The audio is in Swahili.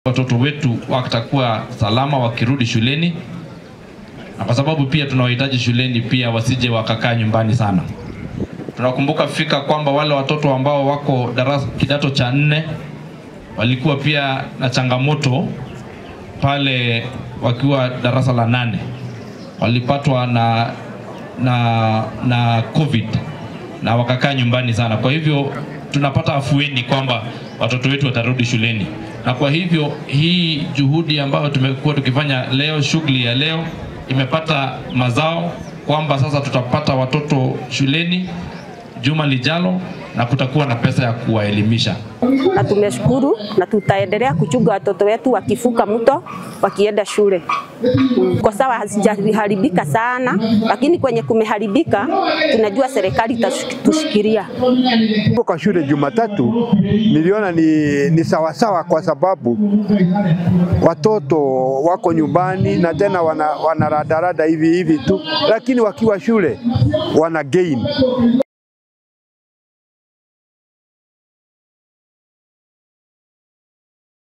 watoto wetu watakuwa salama wakirudi shuleni, na kwa sababu pia tunawahitaji shuleni pia wasije wakakaa nyumbani sana. Tunakumbuka fika kwamba wale watoto ambao wako darasa kidato cha nne walikuwa pia na changamoto pale wakiwa darasa la nane, walipatwa na na na COVID na wakakaa nyumbani sana. Kwa hivyo tunapata afueni kwamba watoto wetu watarudi shuleni, na kwa hivyo hii juhudi ambayo tumekuwa tukifanya leo, shughuli ya leo imepata mazao kwamba sasa tutapata watoto shuleni juma lijalo na kutakuwa na pesa ya kuwaelimisha. na tumeshukuru na tutaendelea kuchunga watoto wetu wakivuka mto wakienda shule. Mm, Kwa sawa hazijaharibika sana, lakini kwenye kumeharibika tunajua serikali itatushikilia. Kwa shule Jumatatu niliona ni, ni sawasawa kwa sababu watoto wako nyumbani na tena wana, wanaradarada hivi hivi tu, lakini wakiwa shule wana gain